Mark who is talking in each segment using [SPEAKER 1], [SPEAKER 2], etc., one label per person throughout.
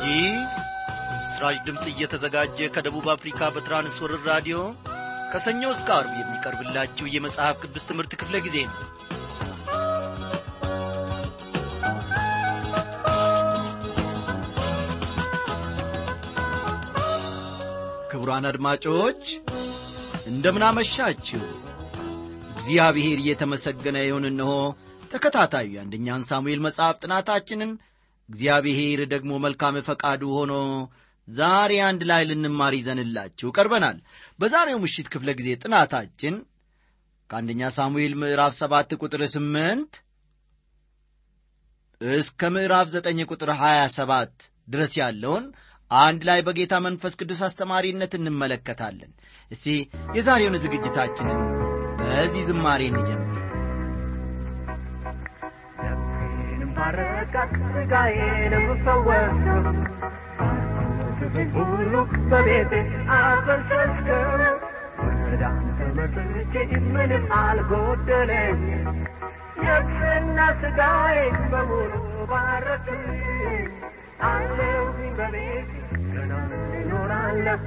[SPEAKER 1] ይህ ምስራች ድምፅ እየተዘጋጀ ከደቡብ አፍሪካ በትራንስወርር ራዲዮ ከሰኞ እስከ አርብ የሚቀርብላችሁ የመጽሐፍ ቅዱስ ትምህርት ክፍለ ጊዜ ነው ክቡራን አድማጮች እንደምናመሻችሁ እግዚአብሔር እየተመሰገነ ይሁን እንሆ ተከታታዩ የአንደኛን ሳሙኤል መጽሐፍ ጥናታችንን እግዚአብሔር ደግሞ መልካም ፈቃዱ ሆኖ ዛሬ አንድ ላይ ልንማር ይዘንላችሁ ቀርበናል በዛሬው ምሽት ክፍለ ጊዜ ጥናታችን ከአንደኛ ሳሙኤል ምዕራፍ ሰባት ቁጥር ስምንት እስከ ምዕራፍ ዘጠኝ ቁጥር ሀያ ሰባት ድረስ ያለውን አንድ ላይ በጌታ መንፈስ ቅዱስ አስተማሪነት እንመለከታለን እስቲ የዛሬውን ዝግጅታችንን በዚህ ዝማሬ እንጀምር
[SPEAKER 2] ነፍሴንም ባረካት ሥጋዬንም ፈወስከው ሁሉ በቤቴ አፈሰስከው ወደ አንተ መጥቼ ምንም አልጎደለኝ ነፍስና ሥጋዬ በሙሉ ባረክልኝ አለሁኝ በቤት ገና እኖራለሁ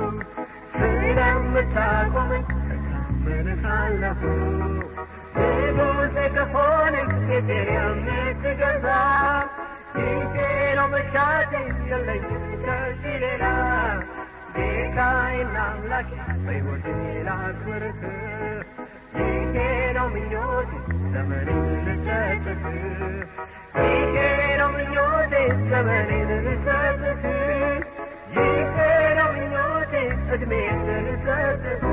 [SPEAKER 2] ስለምታቆመኝ እታመንሃለሁ ንጉሴ ከሆንክ ቤቴን የምትገዛ ይሄ ነው መሻቴ የለኝም ከዚህ ሌላ ጌታዬና አምላኬ በሕይወቴ ላክብርህ ይሄ ነው ምኞቴ ዘመኔን ልሰጥህ ይሄ ነው ምኞቴ ዘመኔን ልሰጥህ ይሄ ነው ምኞቴ ዕድሜን ልሰጥህ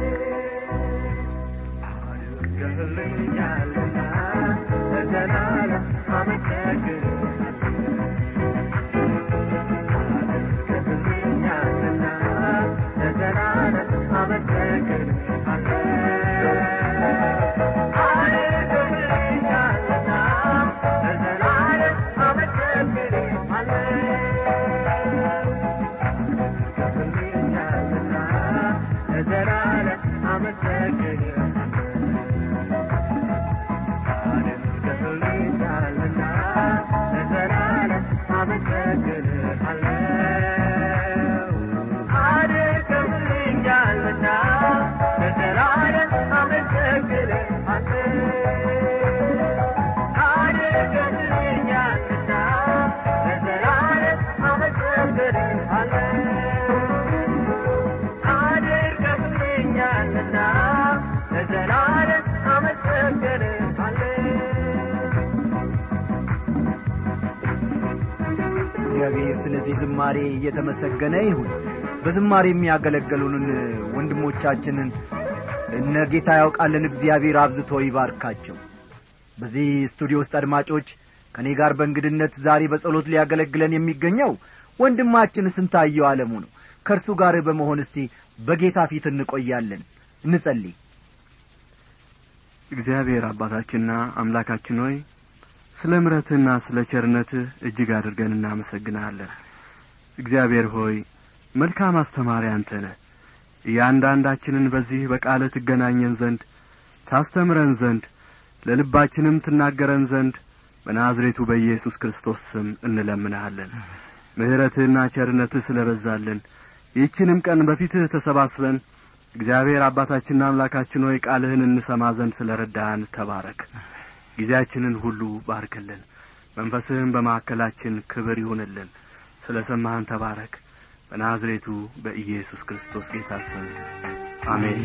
[SPEAKER 2] አድርገህልኛልና ለዘላለም አመሰግንሃለሁ አድርገህልኛልና ለዘላለም አመሰግንሃለሁ አድርገህልኛልና ለዘላለም አመሰግንሃለሁ አድርገህልኛልና ለዘላለም አመሰግንሃለሁ አድርገህልኛልና ለዘላለም አመሰግንሃለሁ አድርገህልኛልና ለዘላለም አመሰግንሃለሁ አድርገህልኛልና ለዘላለም አመሰግንሃለሁ አድርገህልኛልና ለዘላለም አመሰግንሃለሁ
[SPEAKER 1] እግዚአብሔር ስለዚህ ዝማሬ እየተመሰገነ ይሁን በዝማሬ የሚያገለግሉንን ወንድሞቻችንን እነ ጌታ ያውቃለን እግዚአብሔር አብዝቶ ይባርካቸው በዚህ ስቱዲዮ ውስጥ አድማጮች ከእኔ ጋር በእንግድነት ዛሬ በጸሎት ሊያገለግለን የሚገኘው ወንድማችን ስንታየው ዓለሙ ነው ከእርሱ ጋር በመሆን እስቲ በጌታ ፊት እንቆያለን እንጸልይ
[SPEAKER 3] እግዚአብሔር አባታችንና አምላካችን ሆይ ስለ ምረትህና ስለ ቸርነትህ እጅግ አድርገን እናመሰግንሃለን እግዚአብሔር ሆይ መልካም አስተማሪ አንተ ነህ እያንዳንዳችንን በዚህ በቃለ ትገናኘን ዘንድ ታስተምረን ዘንድ ለልባችንም ትናገረን ዘንድ በናዝሬቱ በኢየሱስ ክርስቶስ ስም እንለምንሃለን ምሕረትህና ቸርነትህ ስለ በዛልን ይህችንም ቀን በፊትህ ተሰባስበን እግዚአብሔር አባታችንና አምላካችን ሆይ ቃልህን እንሰማ ዘንድ ስለ ረዳህን ተባረክ ጊዜያችንን ሁሉ ባርክልን መንፈስህን በማዕከላችን ክብር ይሁንልን ስለ ሰማህን ተባረክ በናዝሬቱ በኢየሱስ ክርስቶስ ጌታ ስም አሜን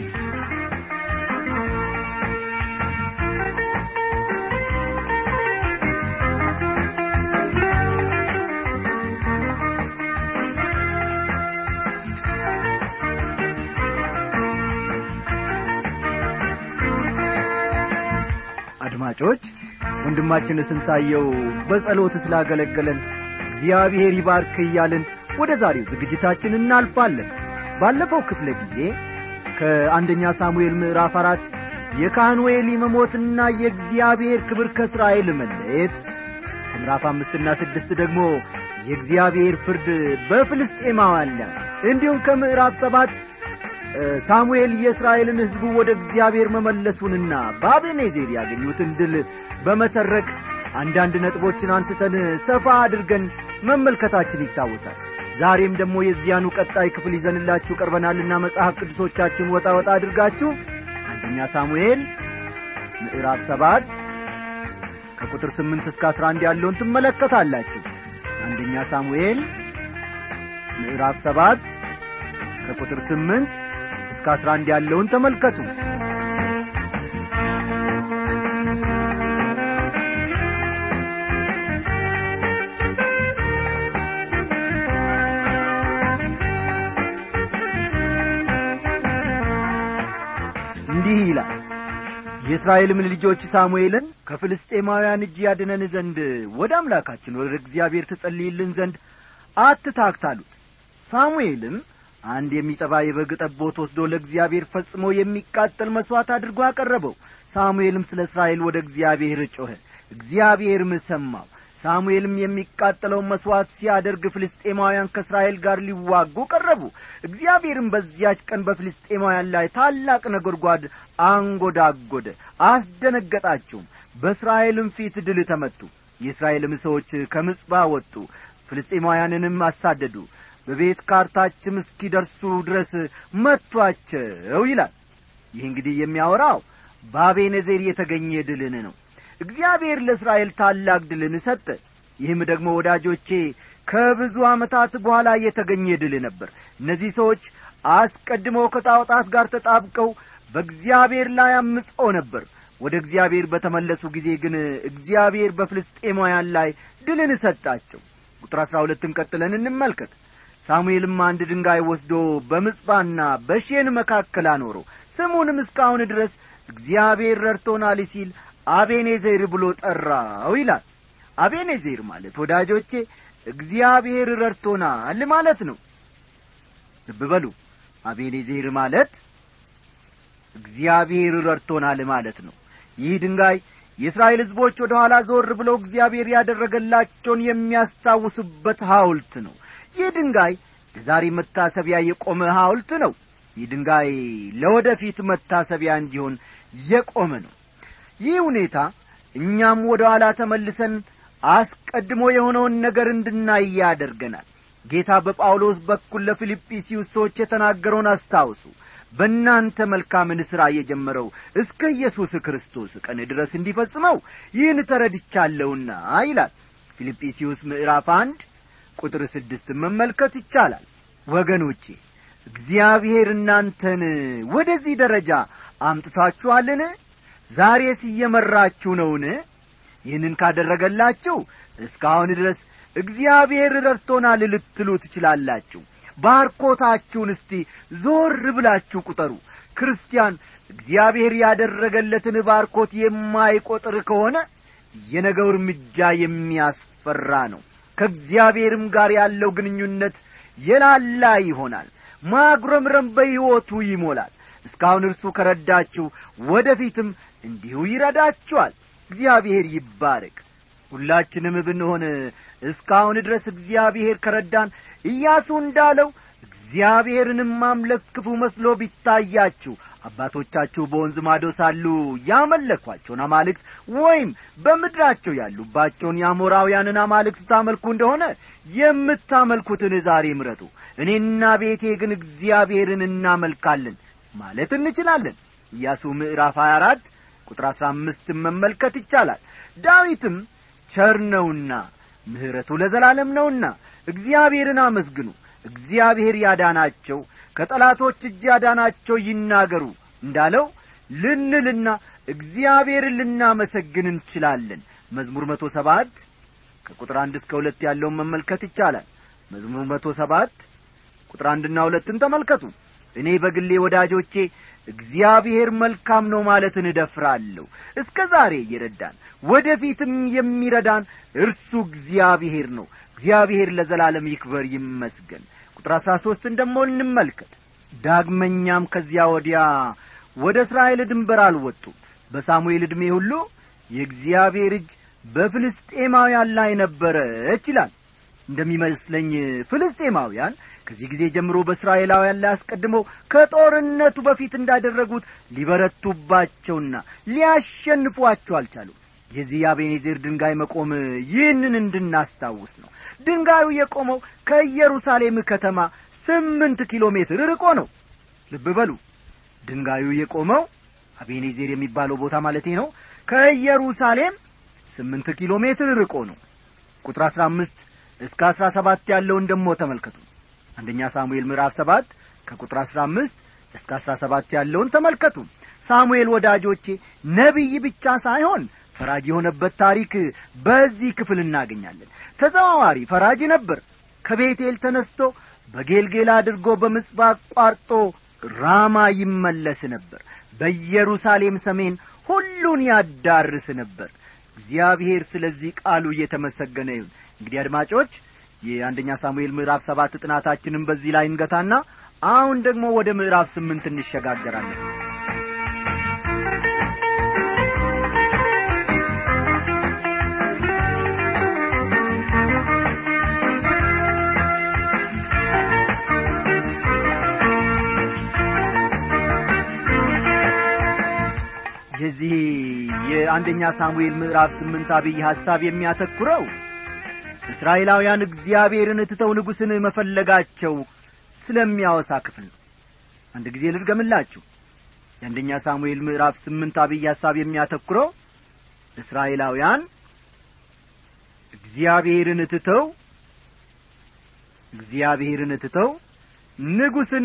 [SPEAKER 1] አድማጮች ወንድማችን ስንታየው በጸሎት ስላገለገለን እግዚአብሔር ይባርክ እያልን ወደ ዛሬው ዝግጅታችን እናልፋለን ባለፈው ክፍለ ጊዜ ከአንደኛ ሳሙኤል ምዕራፍ አራት የካህኑ ኤሊ መሞትና የእግዚአብሔር ክብር ከእስራኤል መለየት ከምዕራፍ አምስትና ስድስት ደግሞ የእግዚአብሔር ፍርድ በፍልስጤማውያን ላይ እንዲሁም ከምዕራፍ ሰባት ሳሙኤል የእስራኤልን ሕዝቡ ወደ እግዚአብሔር መመለሱንና በአቤኔዜር ያገኙትን ድል በመተረክ አንዳንድ ነጥቦችን አንስተን ሰፋ አድርገን መመልከታችን ይታወሳል ዛሬም ደግሞ የዚያኑ ቀጣይ ክፍል ይዘንላችሁ ቀርበናልና መጽሐፍ ቅዱሶቻችሁን ወጣ ወጣ አድርጋችሁ አንደኛ ሳሙኤል ምዕራፍ ሰባት ከቁጥር ስምንት እስከ አስራ አንድ ያለውን ትመለከታላችሁ አንደኛ ሳሙኤል ምዕራፍ ሰባት ከቁጥር ስምንት እስከ አስራ አንድ ያለውን ተመልከቱ እንዲህ ይላል የእስራኤልም ልጆች ሳሙኤልን ከፍልስጤማውያን እጅ ያድነን ዘንድ ወደ አምላካችን ወደ እግዚአብሔር ትጸልይልን ዘንድ አትታክታሉት ሳሙኤልም አንድ የሚጠባ የበግ ጠቦት ወስዶ ለእግዚአብሔር ፈጽሞ የሚቃጠል መሥዋዕት አድርጎ አቀረበው ሳሙኤልም ስለ እስራኤል ወደ እግዚአብሔር ጮኸ እግዚአብሔርም ሰማው ሳሙኤልም የሚቃጠለውን መሥዋዕት ሲያደርግ ፍልስጤማውያን ከእስራኤል ጋር ሊዋጉ ቀረቡ እግዚአብሔርም በዚያች ቀን በፍልስጤማውያን ላይ ታላቅ ነጐድጓድ አንጐዳጐደ አስደነገጣቸውም በእስራኤልም ፊት ድል ተመቱ የእስራኤልም ሰዎች ከምጽባ ወጡ ፍልስጤማውያንንም አሳደዱ በቤት ካርታችም እስኪደርሱ ድረስ መቷቸው ይላል ይህ እንግዲህ የሚያወራው በአቤነዜር የተገኘ ድልን ነው እግዚአብሔር ለእስራኤል ታላቅ ድልን ሰጠ ይህም ደግሞ ወዳጆቼ ከብዙ ዓመታት በኋላ የተገኘ ድል ነበር እነዚህ ሰዎች አስቀድመው ከጣዖጣት ጋር ተጣብቀው በእግዚአብሔር ላይ አምፀው ነበር ወደ እግዚአብሔር በተመለሱ ጊዜ ግን እግዚአብሔር በፍልስጤማውያን ላይ ድልን ሰጣቸው ቁጥር አሥራ ሁለትን ቀጥለን እንመልከት ሳሙኤልም አንድ ድንጋይ ወስዶ በምጽባና በሼን መካከል አኖረው ስሙንም እስካሁን ድረስ እግዚአብሔር ረድቶናል ሲል አቤኔዜር ብሎ ጠራው ይላል አቤኔዜር ማለት ወዳጆቼ እግዚአብሔር ረድቶናል ማለት ነው ልብ በሉ አቤኔዜር ማለት እግዚአብሔር ረድቶናል ማለት ነው ይህ ድንጋይ የእስራኤል ሕዝቦች ወደ ኋላ ዞር ብለው እግዚአብሔር ያደረገላቸውን የሚያስታውሱበት ሐውልት ነው ይህ ድንጋይ ለዛሬ መታሰቢያ የቆመ ሐውልት ነው ይህ ድንጋይ ለወደፊት መታሰቢያ እንዲሆን የቆመ ነው ይህ ሁኔታ እኛም ወደ ኋላ ተመልሰን አስቀድሞ የሆነውን ነገር እንድናይ ያደርገናል ጌታ በጳውሎስ በኩል ለፊልጵስዩስ ሰዎች የተናገረውን አስታውሱ በእናንተ መልካምን ሥራ የጀመረው እስከ ኢየሱስ ክርስቶስ ቀን ድረስ እንዲፈጽመው ይህን ተረድቻለሁና ይላል ፊልጵስዩስ ምዕራፍ አንድ ቁጥር ስድስት መመልከት ይቻላል ወገኖቼ እግዚአብሔር እናንተን ወደዚህ ደረጃ አምጥታችኋልን ዛሬስ እየመራችሁ ነውን ይህንን ካደረገላችሁ እስካሁን ድረስ እግዚአብሔር ረድቶናል ልትሉ ትችላላችሁ ባርኮታችሁን እስቲ ዞር ብላችሁ ቁጠሩ ክርስቲያን እግዚአብሔር ያደረገለትን ባርኮት የማይቆጥር ከሆነ የነገው እርምጃ የሚያስፈራ ነው ከእግዚአብሔርም ጋር ያለው ግንኙነት የላላ ይሆናል ማጉረምረም በሕይወቱ ይሞላል እስካሁን እርሱ ከረዳችሁ ወደፊትም እንዲሁ ይረዳችኋል እግዚአብሔር ይባረክ ሁላችንም ብንሆን እስካሁን ድረስ እግዚአብሔር ከረዳን ኢያሱ እንዳለው እግዚአብሔርንም ማምለክ ክፉ መስሎ ቢታያችሁ አባቶቻችሁ በወንዝ ማዶ ሳሉ ያመለኳቸውን አማልክት ወይም በምድራቸው ያሉባቸውን የአሞራውያንን አማልክት ታመልኩ እንደሆነ የምታመልኩትን ዛሬ ምረጡ እኔና ቤቴ ግን እግዚአብሔርን እናመልካለን ማለት እንችላለን ኢያሱ ምዕራፍ 24 ቁጥር 15 መመልከት ይቻላል ዳዊትም ቸር ነውና ምሕረቱ ለዘላለም ነውና እግዚአብሔርን አመስግኑ እግዚአብሔር ያዳናቸው ከጠላቶች እጅ ያዳናቸው ይናገሩ እንዳለው ልንልና እግዚአብሔርን ልናመሰግን እንችላለን መዝሙር መቶ ሰባት ከቁጥር አንድ እስከ ሁለት ያለውን መመልከት ይቻላል መዝሙር መቶ ሰባት ቁጥር አንድና ሁለትን ተመልከቱ እኔ በግሌ ወዳጆቼ እግዚአብሔር መልካም ነው ማለትን እደፍራለሁ እስከ ዛሬ እየረዳን ወደፊትም የሚረዳን እርሱ እግዚአብሔር ነው እግዚአብሔር ለዘላለም ይክበር ይመስገን ቁጥር አሥራ ሦስትን ደሞ እንመልከት ዳግመኛም ከዚያ ወዲያ ወደ እስራኤል ድንበር አልወጡም በሳሙኤል ዕድሜ ሁሉ የእግዚአብሔር እጅ በፍልስጤማውያን ላይ ነበረች ይላል እንደሚመስለኝ ፍልስጤማውያን ከዚህ ጊዜ ጀምሮ በእስራኤላውያን ላይ አስቀድመው ከጦርነቱ በፊት እንዳደረጉት ሊበረቱባቸውና ሊያሸንፏቸው አልቻሉም የዚህ የአቤኔዜር ድንጋይ መቆም ይህንን እንድናስታውስ ነው ድንጋዩ የቆመው ከኢየሩሳሌም ከተማ ስምንት ኪሎ ሜትር ርቆ ነው ልብ በሉ ድንጋዩ የቆመው አቤኔዜር የሚባለው ቦታ ማለቴ ነው ከኢየሩሳሌም ስምንት ኪሎ ሜትር ርቆ ነው ቁጥር አሥራ አምስት እስከ አሥራ ሰባት ያለውን ደሞ ተመልከቱ አንደኛ ሳሙኤል ምዕራፍ ሰባት ከቁጥር አሥራ አምስት እስከ አሥራ ሰባት ያለውን ተመልከቱ ሳሙኤል ወዳጆቼ ነቢይ ብቻ ሳይሆን ፈራጅ የሆነበት ታሪክ በዚህ ክፍል እናገኛለን ተዘዋዋሪ ፈራጅ ነበር ከቤቴል ተነስቶ በጌልጌላ አድርጎ በምጽባ አቋርጦ ራማ ይመለስ ነበር በኢየሩሳሌም ሰሜን ሁሉን ያዳርስ ነበር እግዚአብሔር ስለዚህ ቃሉ እየተመሰገነ ይሁን እንግዲህ አድማጮች የአንደኛ ሳሙኤል ምዕራፍ ሰባት ጥናታችንን በዚህ ላይ እንገታና አሁን ደግሞ ወደ ምዕራፍ ስምንት እንሸጋገራለን የዚህ የአንደኛ ሳሙኤል ምዕራፍ ስምንት አብይ ሐሳብ የሚያተኩረው እስራኤላውያን እግዚአብሔርን ትተው ንጉሥን መፈለጋቸው ስለሚያወሳ ክፍል ነው አንድ ጊዜ ልድገምላችሁ የአንደኛ ሳሙኤል ምዕራፍ ስምንት አብይ ሐሳብ የሚያተኩረው እስራኤላውያን እግዚአብሔርን ትተው እግዚአብሔርን ትተው ንጉሥን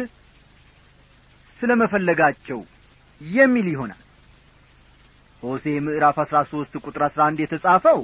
[SPEAKER 1] ስለ መፈለጋቸው የሚል ይሆናል ሆሴ ምዕራፍ አሥራ ሦስት ቁጥር አሥራ አንድ የተጻፈው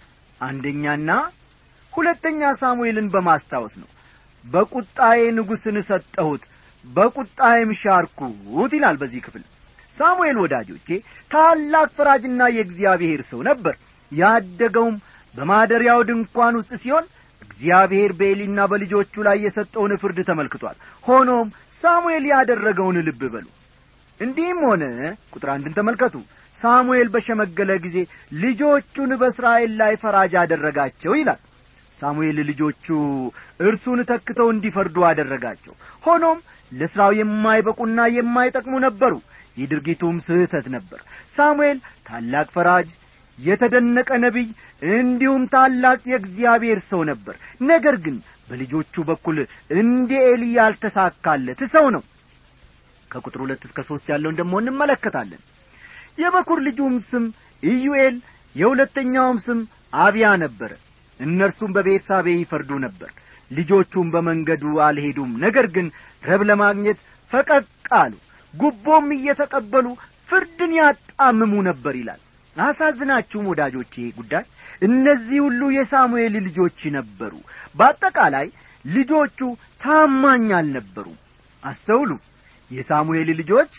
[SPEAKER 1] አንደኛና ሁለተኛ ሳሙኤልን በማስታወስ ነው በቁጣዬ ንጉሥን ሰጠሁት በቁጣዬም ሻርኩት ይላል በዚህ ክፍል ሳሙኤል ወዳጆቼ ታላቅ ፈራጅና የእግዚአብሔር ሰው ነበር ያደገውም በማደሪያው ድንኳን ውስጥ ሲሆን እግዚአብሔር በኤሊና በልጆቹ ላይ የሰጠውን ፍርድ ተመልክቷል ሆኖም ሳሙኤል ያደረገውን ልብ በሉ እንዲህም ሆነ ቁጥር አንድን ተመልከቱ ሳሙኤል በሸመገለ ጊዜ ልጆቹን በእስራኤል ላይ ፈራጅ አደረጋቸው ይላል ሳሙኤል ልጆቹ እርሱን ተክተው እንዲፈርዱ አደረጋቸው ሆኖም ለሥራው የማይበቁና የማይጠቅሙ ነበሩ ይህ ድርጊቱም ስህተት ነበር ሳሙኤል ታላቅ ፈራጅ የተደነቀ ነቢይ እንዲሁም ታላቅ የእግዚአብሔር ሰው ነበር ነገር ግን በልጆቹ በኩል እንደ ኤሊ ያልተሳካለት ሰው ነው ከቁጥር ሁለት እስከ ሦስት ያለውን ደግሞ እንመለከታለን የበኩር ልጁም ስም ኢዩኤል የሁለተኛውም ስም አብያ ነበረ እነርሱም በቤርሳቤ ይፈርዱ ነበር ልጆቹም በመንገዱ አልሄዱም ነገር ግን ረብ ለማግኘት ፈቀቅ አሉ ጉቦም እየተቀበሉ ፍርድን ያጣምሙ ነበር ይላል አሳዝናችሁም ወዳጆች ይሄ ጉዳይ እነዚህ ሁሉ የሳሙኤል ልጆች ነበሩ በአጠቃላይ ልጆቹ ታማኝ አልነበሩም አስተውሉ የሳሙኤል ልጆች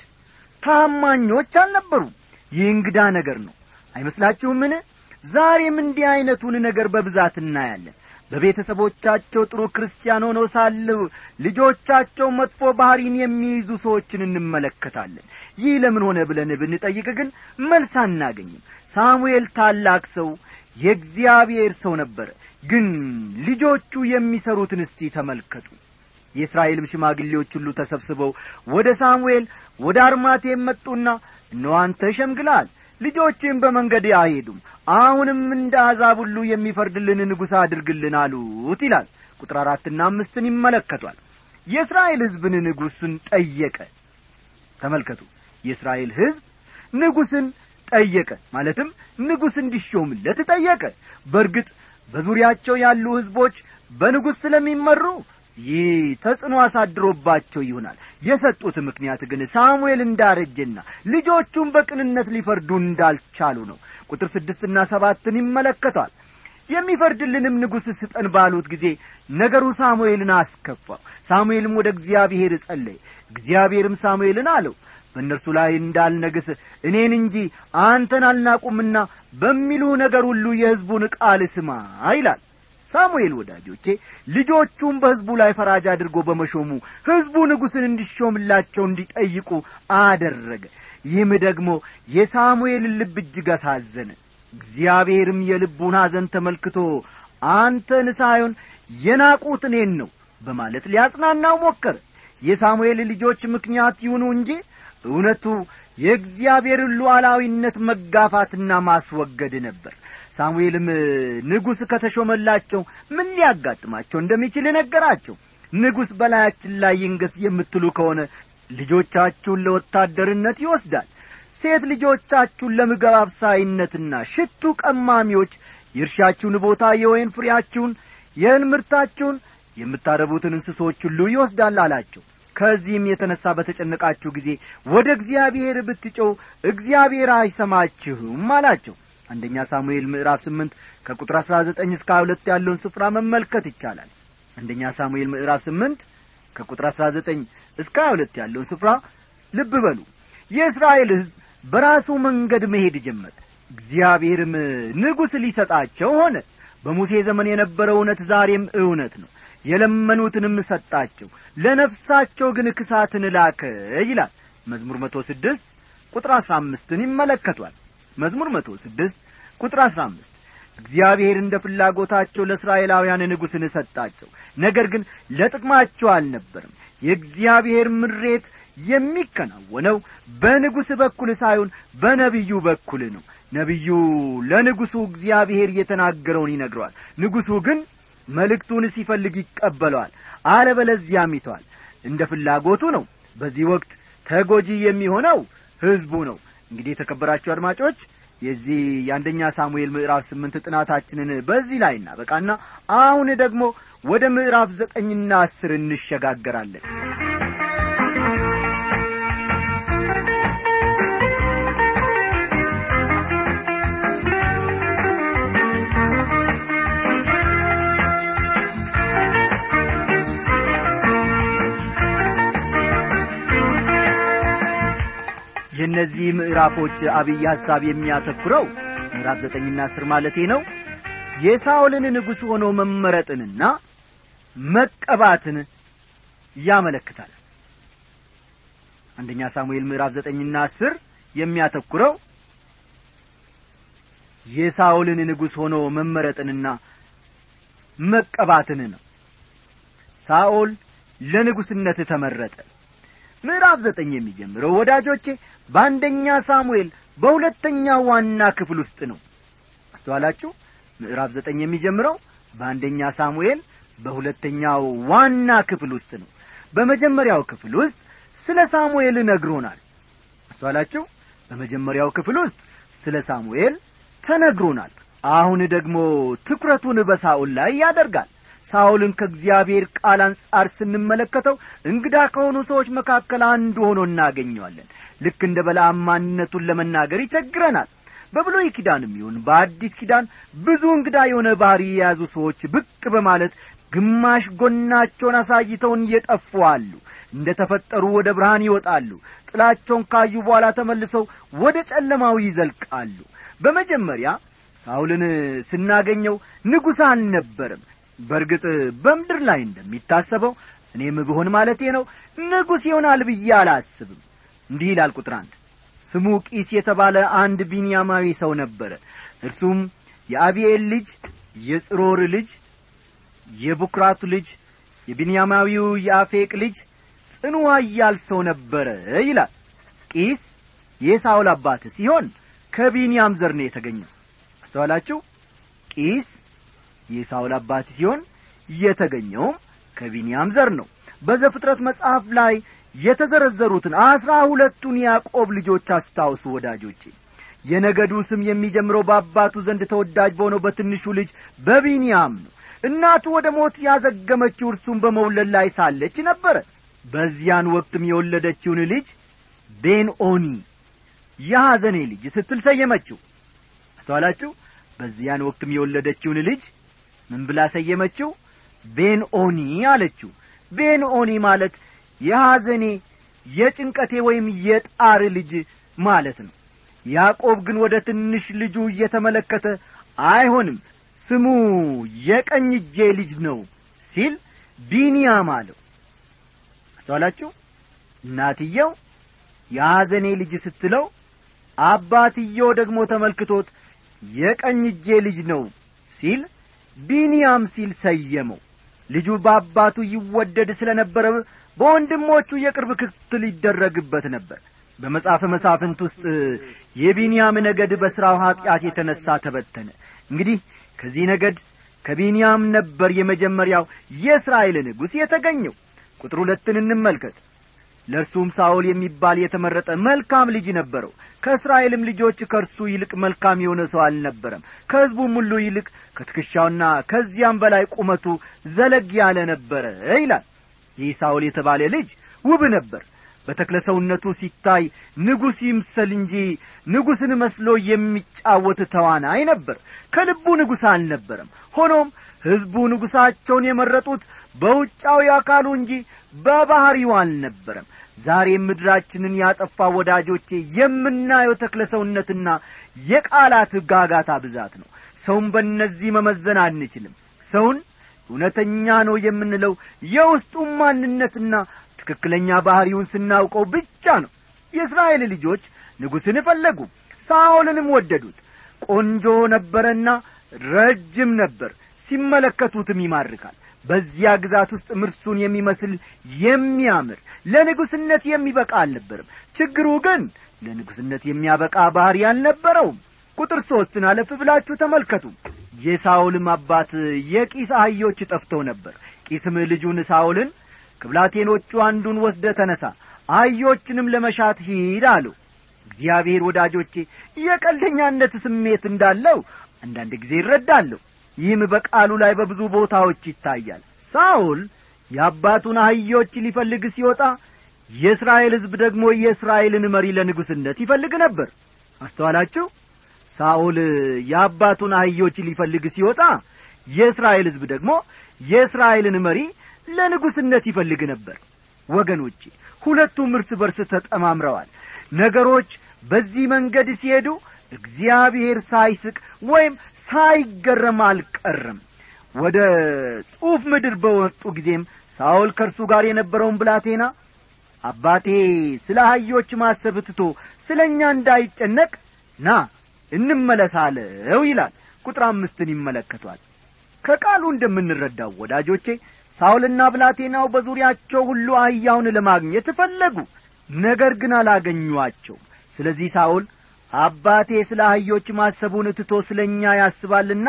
[SPEAKER 1] ታማኞች አልነበሩም ይህ እንግዳ ነገር ነው አይመስላችሁምን ዛሬም እንዲህ ዐይነቱን ነገር በብዛት እናያለን በቤተሰቦቻቸው ጥሩ ክርስቲያን ሆነው ሳሉ ልጆቻቸው መጥፎ ባሕሪን የሚይዙ ሰዎችን እንመለከታለን ይህ ለምን ሆነ ብለን ብንጠይቅ ግን መልስ አናገኝም ሳሙኤል ታላቅ ሰው የእግዚአብሔር ሰው ነበረ ግን ልጆቹ የሚሰሩትን እስቲ ተመልከቱ የእስራኤልም ሽማግሌዎች ሁሉ ተሰብስበው ወደ ሳሙኤል ወደ አርማቴም መጡና እነሆ አንተ ሸምግላል ልጆችም በመንገድ አይሄዱም አሁንም እንደ አሕዛብ ሁሉ የሚፈርድልን ንጉሥ አድርግልን አሉት ይላል ቁጥር አራትና አምስትን ይመለከቷል የእስራኤል ሕዝብን ንጉሥን ጠየቀ ተመልከቱ የእስራኤል ሕዝብ ንጉሥን ጠየቀ ማለትም ንጉሥ እንዲሾምለት ጠየቀ በእርግጥ በዙሪያቸው ያሉ ሕዝቦች በንጉሥ ስለሚመሩ ይህ ተጽዕኖ አሳድሮባቸው ይሆናል የሰጡት ምክንያት ግን ሳሙኤል እንዳረጀና ልጆቹን በቅንነት ሊፈርዱ እንዳልቻሉ ነው ቁጥር ስድስትና ሰባትን ይመለከቷል የሚፈርድልንም ንጉሥ ስጠን ባሉት ጊዜ ነገሩ ሳሙኤልን አስከፋው ሳሙኤልም ወደ እግዚአብሔር ጸለየ እግዚአብሔርም ሳሙኤልን አለው በእነርሱ ላይ እንዳልነግስ እኔን እንጂ አንተን አልናቁምና በሚሉ ነገር ሁሉ የሕዝቡን ቃል ስማ ይላል ሳሙኤል ወዳጆቼ ልጆቹም በሕዝቡ ላይ ፈራጅ አድርጎ በመሾሙ ሕዝቡ ንጉሥን እንዲሾምላቸው እንዲጠይቁ አደረገ ይህም ደግሞ የሳሙኤልን ልብ እጅግ አሳዘነ እግዚአብሔርም የልቡን ሐዘን ተመልክቶ አንተን ሳይሆን የናቁት እኔን ነው በማለት ሊያጽናናው ሞከረ የሳሙኤል ልጆች ምክንያት ይሁኑ እንጂ እውነቱ የእግዚአብሔርን ሉዓላዊነት መጋፋትና ማስወገድ ነበር ሳሙኤልም ንጉሥ ከተሾመላቸው ምን ሊያጋጥማቸው እንደሚችል ነገራቸው ንጉሥ በላያችን ላይ ይንገስ የምትሉ ከሆነ ልጆቻችሁን ለወታደርነት ይወስዳል ሴት ልጆቻችሁን ለምግብ አብሳይነትና ሽቱ ቀማሚዎች የእርሻችሁን ቦታ የወይን ፍሬያችሁን የእህል ምርታችሁን የምታረቡትን እንስሶች ሁሉ ይወስዳል አላቸው ከዚህም የተነሣ በተጨነቃችሁ ጊዜ ወደ እግዚአብሔር ብትጮው እግዚአብሔር አይሰማችሁም አላቸው አንደኛ ሳሙኤል ምዕራፍ ስምንት ከቁጥር አሥራ ዘጠኝ እስከ ሁለት ያለውን ስፍራ መመልከት ይቻላል አንደኛ ሳሙኤል ምዕራፍ ስምንት ከቁጥር አሥራ ዘጠኝ እስከ ሁለት ያለውን ስፍራ ልብ በሉ የእስራኤል ሕዝብ በራሱ መንገድ መሄድ ጀመረ እግዚአብሔርም ንጉሥ ሊሰጣቸው ሆነ በሙሴ ዘመን የነበረው እውነት ዛሬም እውነት ነው የለመኑትንም ሰጣቸው ለነፍሳቸው ግን ክሳትን ላከ ይላል መዝሙር መቶ ስድስት ቁጥር አሥራ አምስትን ይመለከቷል መዝሙር መቶ ስድስት ቁጥር አሥራ አምስት እግዚአብሔር እንደ ፍላጎታቸው ለእስራኤላውያን ንጉሥን ሰጣቸው ነገር ግን ለጥቅማቸው አልነበርም የእግዚአብሔር ምሬት የሚከናወነው በንጉሥ በኩል ሳይሆን በነቢዩ በኩል ነው ነቢዩ ለንጉሡ እግዚአብሔር የተናገረውን ይነግረዋል ንጉሡ ግን መልእክቱን ሲፈልግ ይቀበለዋል አለበለዚያም ይተዋል እንደ ፍላጎቱ ነው በዚህ ወቅት ተጎጂ የሚሆነው ሕዝቡ ነው እንግዲህ የተከበራችሁ አድማጮች የዚህ የአንደኛ ሳሙኤል ምዕራፍ ስምንት ጥናታችንን በዚህ ላይ እናበቃና አሁን ደግሞ ወደ ምዕራፍ ዘጠኝና አስር እንሸጋገራለን የእነዚህ ምዕራፎች አብይ ሐሳብ የሚያተኩረው ምዕራፍ ዘጠኝና አስር ማለቴ ነው የሳኦልን ንጉሥ ሆኖ መመረጥንና መቀባትን ያመለክታል አንደኛ ሳሙኤል ምዕራፍ ዘጠኝና አስር የሚያተኩረው የሳኦልን ንጉሥ ሆኖ መመረጥንና መቀባትን ነው ሳኦል ለንጉሥነት ተመረጠ ምዕራፍ ዘጠኝ የሚጀምረው ወዳጆቼ በአንደኛ ሳሙኤል በሁለተኛ ዋና ክፍል ውስጥ ነው አስተዋላችሁ ምዕራፍ ዘጠኝ የሚጀምረው በአንደኛ ሳሙኤል በሁለተኛው ዋና ክፍል ውስጥ ነው በመጀመሪያው ክፍል ውስጥ ስለ ሳሙኤል ነግሮናል አስተዋላችሁ በመጀመሪያው ክፍል ውስጥ ስለ ሳሙኤል ተነግሮናል አሁን ደግሞ ትኩረቱን በሳኦል ላይ ያደርጋል ሳኦልን ከእግዚአብሔር ቃል አንጻር ስንመለከተው እንግዳ ከሆኑ ሰዎች መካከል አንዱ ሆኖ እናገኘዋለን ልክ እንደ በለዓም ማንነቱን ለመናገር ይቸግረናል በብሎይ ኪዳንም ይሁን በአዲስ ኪዳን ብዙ እንግዳ የሆነ ባህሪ የያዙ ሰዎች ብቅ በማለት ግማሽ ጎናቸውን አሳይተውን እየጠፉ አሉ እንደ ተፈጠሩ ወደ ብርሃን ይወጣሉ ጥላቸውን ካዩ በኋላ ተመልሰው ወደ ጨለማው ይዘልቃሉ በመጀመሪያ ሳውልን ስናገኘው ንጉሥ አልነበርም በእርግጥ በምድር ላይ እንደሚታሰበው እኔም ብሆን ማለቴ ነው ንጉሥ ይሆናል ብዬ አላስብም እንዲህ ይላል ቁጥር አንድ ስሙ ቂስ የተባለ አንድ ቢንያማዊ ሰው ነበረ እርሱም የአብኤል ልጅ የጽሮር ልጅ የቡክራቱ ልጅ የቢንያማዊው የአፌቅ ልጅ ጽኑ ኃያል ሰው ነበረ ይላል ቂስ የሳውል አባት ሲሆን ከቢንያም ዘር ነው የተገኘው አስተዋላችሁ ቂስ የሳውል አባት ሲሆን የተገኘውም ከቢንያም ዘር ነው በዘፍጥረት መጽሐፍ ላይ የተዘረዘሩትን አስራ ሁለቱን ያዕቆብ ልጆች አስታውሱ ወዳጆቼ የነገዱ ስም የሚጀምረው በአባቱ ዘንድ ተወዳጅ በሆነው በትንሹ ልጅ በቢንያም ነው እናቱ ወደ ሞት ያዘገመችው እርሱን በመውለድ ላይ ሳለች ነበረ በዚያን ወቅትም የወለደችውን ልጅ ቤንኦኒ የሐዘኔ ልጅ ስትል ሰየመችው አስተዋላችሁ በዚያን ወቅትም የወለደችውን ልጅ ምን ብላ ሰየመችው ቤንኦኒ አለችው ቤንኦኒ ማለት የሐዘኔ የጭንቀቴ ወይም የጣር ልጅ ማለት ነው ያዕቆብ ግን ወደ ትንሽ ልጁ እየተመለከተ አይሆንም ስሙ የቀኝ እጄ ልጅ ነው ሲል ቢንያም አለው አስተዋላችሁ እናትየው የሐዘኔ ልጅ ስትለው አባትየው ደግሞ ተመልክቶት የቀኝ እጄ ልጅ ነው ሲል ቢንያም ሲል ሰየመው ልጁ በአባቱ ይወደድ ስለ ነበረ በወንድሞቹ የቅርብ ክትትል ይደረግበት ነበር በመጽሐፈ መሳፍንት ውስጥ የቢንያም ነገድ በሥራው ኀጢአት የተነሣ ተበተነ እንግዲህ ከዚህ ነገድ ከቢንያም ነበር የመጀመሪያው የእስራኤል ንጉሥ የተገኘው ቁጥር ሁለትን እንመልከት ለእርሱም ሳኦል የሚባል የተመረጠ መልካም ልጅ ነበረው ከእስራኤልም ልጆች ከእርሱ ይልቅ መልካም የሆነ ሰው አልነበረም ከሕዝቡም ሁሉ ይልቅ ከትከሻውና ከዚያም በላይ ቁመቱ ዘለግ ያለ ነበረ ይላል ይህ ሳኦል የተባለ ልጅ ውብ ነበር በተክለ ሰውነቱ ሲታይ ንጉሥ ይምሰል እንጂ ንጉሥን መስሎ የሚጫወት ተዋናይ ነበር ከልቡ ንጉሥ አልነበረም ሆኖም ሕዝቡ ንጉሣቸውን የመረጡት በውጫዊ አካሉ እንጂ በባሕሪው አልነበረም ዛሬም ምድራችንን ያጠፋ ወዳጆቼ የምናየው ተክለ ሰውነትና የቃላት ጋጋታ ብዛት ነው ሰውን በእነዚህ መመዘን አንችልም ሰውን እውነተኛ ነው የምንለው የውስጡን ማንነትና ትክክለኛ ባሕሪውን ስናውቀው ብቻ ነው የእስራኤል ልጆች ንጉሥን ፈለጉ ሳኦልንም ወደዱት ቆንጆ ነበረና ረጅም ነበር ሲመለከቱትም ይማርካል በዚያ ግዛት ውስጥ ምርሱን የሚመስል የሚያምር ለንጉሥነት የሚበቃ አልነበርም ችግሩ ግን ለንጉሥነት የሚያበቃ ባሕሪ አልነበረውም ቁጥር ሦስትን አለፍ ብላችሁ ተመልከቱ የሳኦልም አባት የቂስ አህዮች ጠፍተው ነበር ቂስም ልጁን ሳኦልን ከብላቴኖቹ አንዱን ወስደ ተነሳ አህዮችንም ለመሻት ሂድ አለው እግዚአብሔር ወዳጆቼ የቀልደኛነት ስሜት እንዳለው አንዳንድ ጊዜ ይረዳለሁ ይህም በቃሉ ላይ በብዙ ቦታዎች ይታያል ሳኦል የአባቱን አህዮች ሊፈልግ ሲወጣ የእስራኤል ሕዝብ ደግሞ የእስራኤልን መሪ ለንጉሥነት ይፈልግ ነበር አስተዋላችሁ ሳኦል የአባቱን አህዮች ሊፈልግ ሲወጣ የእስራኤል ሕዝብ ደግሞ የእስራኤልን መሪ ለንጉሥነት ይፈልግ ነበር ወገኖቼ ሁለቱም እርስ በርስ ተጠማምረዋል ነገሮች በዚህ መንገድ ሲሄዱ እግዚአብሔር ሳይስቅ ወይም ሳይገረም አልቀረም ወደ ጽሑፍ ምድር በወጡ ጊዜም ሳኦል ከእርሱ ጋር የነበረውን ብላቴና አባቴ ስለ አህዮች ማሰብ ትቶ ስለ እኛ እንዳይጨነቅ ና እንመለሳለው ይላል ቁጥር አምስትን ይመለከቷል ከቃሉ እንደምንረዳው ወዳጆቼ ሳውልና ብላቴናው በዙሪያቸው ሁሉ አህያውን ለማግኘት ፈለጉ ነገር ግን አላገኟቸውም ስለዚህ ሳውል አባቴ ስለ አህዮች ማሰቡን ትቶ ስለ እኛ ያስባልና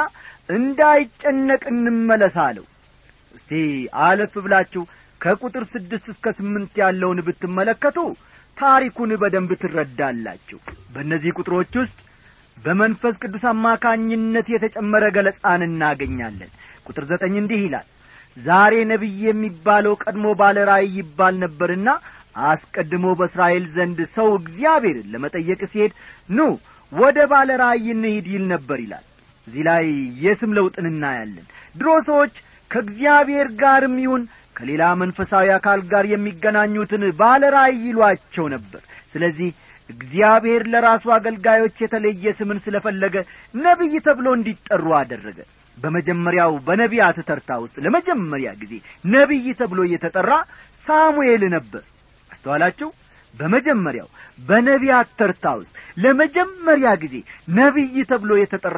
[SPEAKER 1] እንዳይጨነቅ እንመለሳለሁ እስቲ አለፍ ብላችሁ ከቁጥር ስድስት እስከ ስምንት ያለውን ብትመለከቱ ታሪኩን በደንብ ትረዳላችሁ በእነዚህ ቁጥሮች ውስጥ በመንፈስ ቅዱስ አማካኝነት የተጨመረ ገለጻን እናገኛለን ቁጥር ዘጠኝ እንዲህ ይላል ዛሬ ነቢይ የሚባለው ቀድሞ ባለ ራእይ ይባል ነበርና አስቀድሞ በእስራኤል ዘንድ ሰው እግዚአብሔርን ለመጠየቅ ሲሄድ ኑ ወደ ባለ ራእይ እንሂድ ይል ነበር ይላል እዚህ ላይ የስም ለውጥን እናያለን ድሮ ሰዎች ከእግዚአብሔር ጋርም ይሁን ከሌላ መንፈሳዊ አካል ጋር የሚገናኙትን ባለ ራእይ ይሏቸው ነበር ስለዚህ እግዚአብሔር ለራሱ አገልጋዮች የተለየ ስምን ስለፈለገ ነቢይ ተብሎ እንዲጠሩ አደረገ በመጀመሪያው በነቢያት ተርታ ውስጥ ለመጀመሪያ ጊዜ ነቢይ ተብሎ እየተጠራ ሳሙኤል ነበር አስተዋላችሁ በመጀመሪያው በነቢያት ተርታ ውስጥ ለመጀመሪያ ጊዜ ነቢይ ተብሎ የተጠራ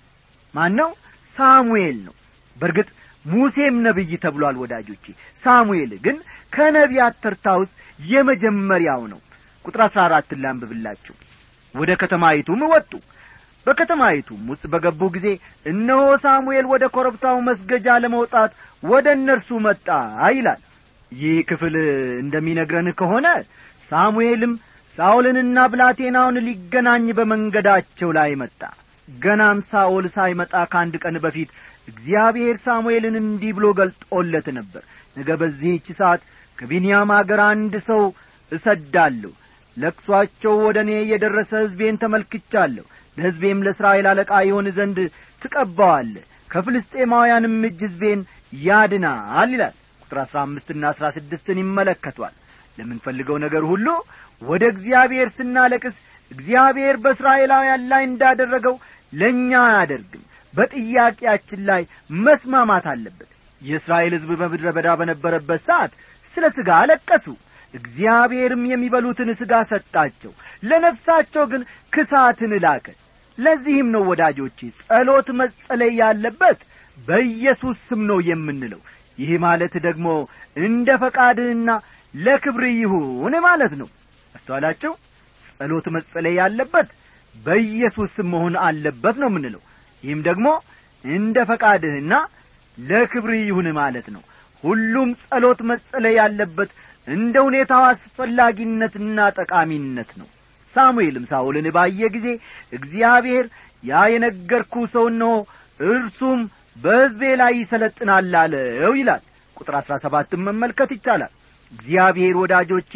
[SPEAKER 1] ማን ነው ሳሙኤል ነው በእርግጥ ሙሴም ነቢይ ተብሏል ወዳጆቼ ሳሙኤል ግን ከነቢያት ተርታ ውስጥ የመጀመሪያው ነው ቁጥር አሥራ አራትን ላንብብላችሁ ወደ ከተማይቱም ወጡ በከተማይቱም ውስጥ በገቡ ጊዜ እነሆ ሳሙኤል ወደ ኮረብታው መስገጃ ለመውጣት ወደ እነርሱ መጣ ይላል ይህ ክፍል እንደሚነግረን ከሆነ ሳሙኤልም ሳኦልንና ብላቴናውን ሊገናኝ በመንገዳቸው ላይ መጣ ገናም ሳኦል ሳይመጣ ከአንድ ቀን በፊት እግዚአብሔር ሳሙኤልን እንዲህ ብሎ ገልጦለት ነበር ነገ በዚህች ሰዓት ከቢንያም አገር አንድ ሰው እሰዳለሁ ለቅሷቸው ወደ እኔ የደረሰ ሕዝቤን ተመልክቻለሁ ለሕዝቤም ለእስራኤል አለቃ ይሆን ዘንድ ትቀባዋለ ከፍልስጤማውያንም እጅ ሕዝቤን ያድናል ይላል ቁጥር አሥራ አምስትና አሥራ ስድስትን ይመለከቷል ለምንፈልገው ነገር ሁሉ ወደ እግዚአብሔር ስናለቅስ እግዚአብሔር በእስራኤላውያን ላይ እንዳደረገው ለእኛ አያደርግም በጥያቄያችን ላይ መስማማት አለበት የእስራኤል ሕዝብ በምድረ በዳ በነበረበት ሰዓት ስለ ሥጋ አለቀሱ እግዚአብሔርም የሚበሉትን ሥጋ ሰጣቸው ለነፍሳቸው ግን ክሳትን ላከ ለዚህም ነው ወዳጆቼ ጸሎት መጸለይ ያለበት በኢየሱስ ስም ነው የምንለው ይህ ማለት ደግሞ እንደ ፈቃድህና ለክብር ይሁን ማለት ነው አስተዋላችሁ ጸሎት መጸለይ ያለበት በኢየሱስ ስም መሆን አለበት ነው የምንለው ይህም ደግሞ እንደ ፈቃድህና ለክብርህ ይሁን ማለት ነው ሁሉም ጸሎት መጸለይ ያለበት እንደ ሁኔታው አስፈላጊነትና ጠቃሚነት ነው ሳሙኤልም ሳኦልን ባየ ጊዜ እግዚአብሔር ያ የነገርኩ ሰው እነሆ እርሱም በሕዝቤ ላይ ይሰለጥናል አለው ይላል ቁጥር አሥራ ሰባትን መመልከት ይቻላል እግዚአብሔር ወዳጆቼ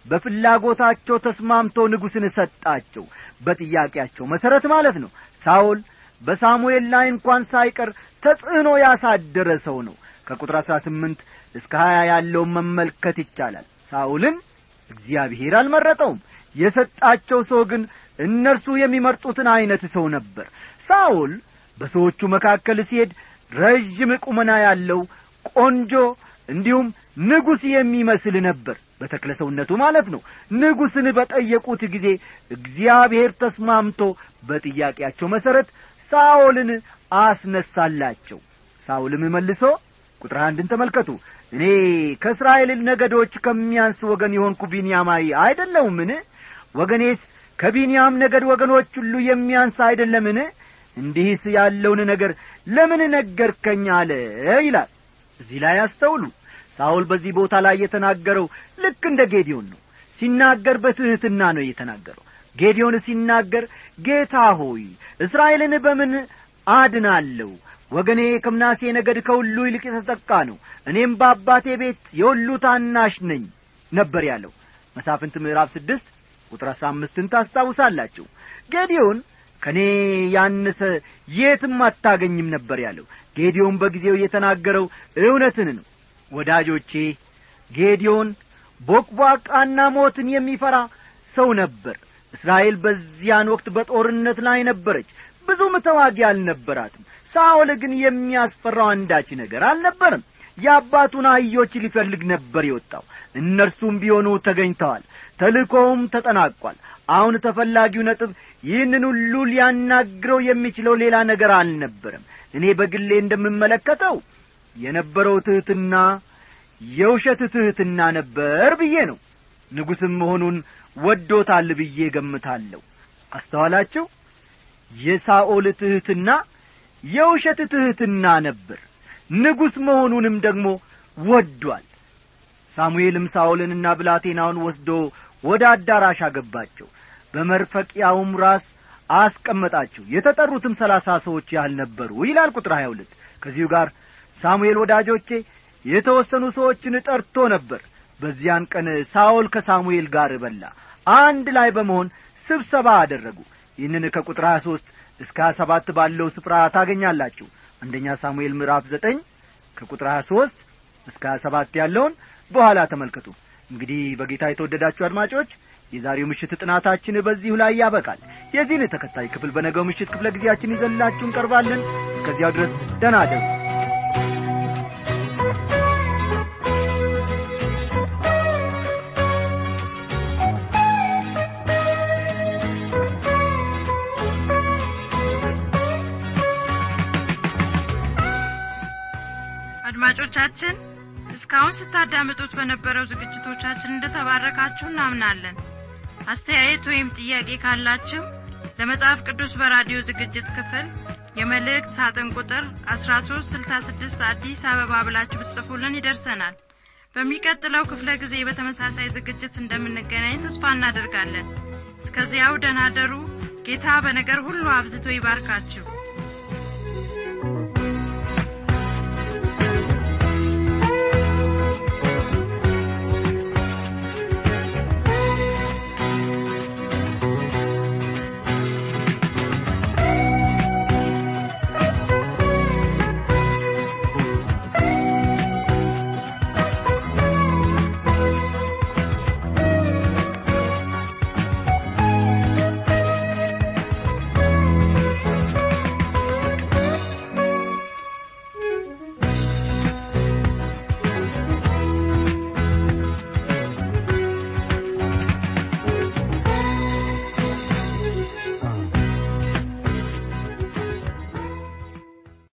[SPEAKER 1] በፍላጎታቸው ተስማምቶ ንጉሥን ሰጣቸው በጥያቄያቸው መሠረት ማለት ነው ሳኦል በሳሙኤል ላይ እንኳን ሳይቀር ተጽዕኖ ያሳደረ ሰው ነው ከቁጥር አሥራ ስምንት እስከ ሀያ ያለውን መመልከት ይቻላል ሳኦልን እግዚአብሔር አልመረጠውም የሰጣቸው ሰው ግን እነርሱ የሚመርጡትን ዐይነት ሰው ነበር ሳኦል በሰዎቹ መካከል ሲሄድ ረዥም ቁመና ያለው ቆንጆ እንዲሁም ንጉሥ የሚመስል ነበር በተክለ ሰውነቱ ማለት ነው ንጉሥን በጠየቁት ጊዜ እግዚአብሔር ተስማምቶ በጥያቄያቸው መሠረት ሳኦልን አስነሳላቸው ሳኦልም መልሶ ቁጥር አንድን ተመልከቱ እኔ ከእስራኤል ነገዶች ከሚያንስ ወገን የሆንኩ ቢንያማዊ አይደለሁምን ወገኔስ ከቢንያም ነገድ ወገኖች ሁሉ የሚያንስ አይደለምን እንዲህስ ያለውን ነገር ለምን ነገርከኝ አለ ይላል እዚህ ላይ አስተውሉ ሳውል በዚህ ቦታ ላይ የተናገረው ልክ እንደ ጌዲዮን ነው ሲናገር በትሕትና ነው የተናገረው ጌዲዮን ሲናገር ጌታ ሆይ እስራኤልን በምን አድናለሁ ወገኔ ከምናሴ ነገድ ከሁሉ ይልቅ የተጠቃ ነው እኔም በአባቴ ቤት የሁሉ ታናሽ ነኝ ነበር ያለው መሳፍንት ምዕራፍ ስድስት ቁጥር አሥራ አምስትን ታስታውሳላችሁ ጌዲዮን ከእኔ ያነሰ የትም አታገኝም ነበር ያለው ጌዲዮን በጊዜው የተናገረው እውነትን ነው ወዳጆቼ ጌዲዮን ቦቅቧቃና ሞትን የሚፈራ ሰው ነበር እስራኤል በዚያን ወቅት በጦርነት ላይ ነበረች ብዙም ተዋጊ አልነበራትም ሳኦል ግን የሚያስፈራው አንዳች ነገር አልነበርም የአባቱን አህዮች ሊፈልግ ነበር የወጣው እነርሱም ቢሆኑ ተገኝተዋል ተልእኮውም ተጠናቋል አሁን ተፈላጊው ነጥብ ይህንን ሁሉ ሊያናግረው የሚችለው ሌላ ነገር አልነበረም እኔ በግሌ እንደምመለከተው የነበረው ትሕትና የውሸት ትሕትና ነበር ብዬ ነው ንጉሥም መሆኑን ወዶታል ብዬ ገምታለሁ አስተዋላችሁ የሳኦል ትሕትና የውሸት ትሕትና ነበር ንጉሥ መሆኑንም ደግሞ ወዷል ሳሙኤልም ሳኦልንና ብላቴናውን ወስዶ ወደ አዳራሽ አገባቸው በመርፈቂያውም ራስ አስቀመጣቸው የተጠሩትም ሰላሳ ሰዎች ያህል ነበሩ ይላል ቁጥር ሀያ ሁለት ከዚሁ ጋር ሳሙኤል ወዳጆቼ የተወሰኑ ሰዎችን ጠርቶ ነበር በዚያን ቀን ሳኦል ከሳሙኤል ጋር በላ አንድ ላይ በመሆን ስብሰባ አደረጉ ይህንን ከቁጥር 23 እስከ 27 ባለው ስፍራ ታገኛላችሁ አንደኛ ሳሙኤል ምዕራፍ 9 ከቁጥር 23 እስከ 27 ያለውን በኋላ ተመልከቱ እንግዲህ በጌታ የተወደዳችሁ አድማጮች የዛሬው ምሽት ጥናታችን በዚሁ ላይ ያበቃል የዚህን ተከታይ ክፍል በነገው ምሽት ክፍለ ጊዜያችን ይዘንላችሁ እንቀርባለን እስከዚያው ድረስ ደህና አደሩ
[SPEAKER 4] አድማጮቻችን እስካሁን ስታዳምጡት በነበረው ዝግጅቶቻችን እንደተባረካችሁ እናምናለን አስተያየት ወይም ጥያቄ ካላችሁ ለመጽሐፍ ቅዱስ በራዲዮ ዝግጅት ክፍል የመልእክት ሳጥን ቁጥር 1366 አዲስ አበባ ብላችሁ ብትጽፉልን ይደርሰናል በሚቀጥለው ክፍለ ጊዜ በተመሳሳይ ዝግጅት እንደምንገናኝ ተስፋ እናደርጋለን እስከዚያው ደናደሩ ጌታ በነገር ሁሉ አብዝቶ ይባርካችሁ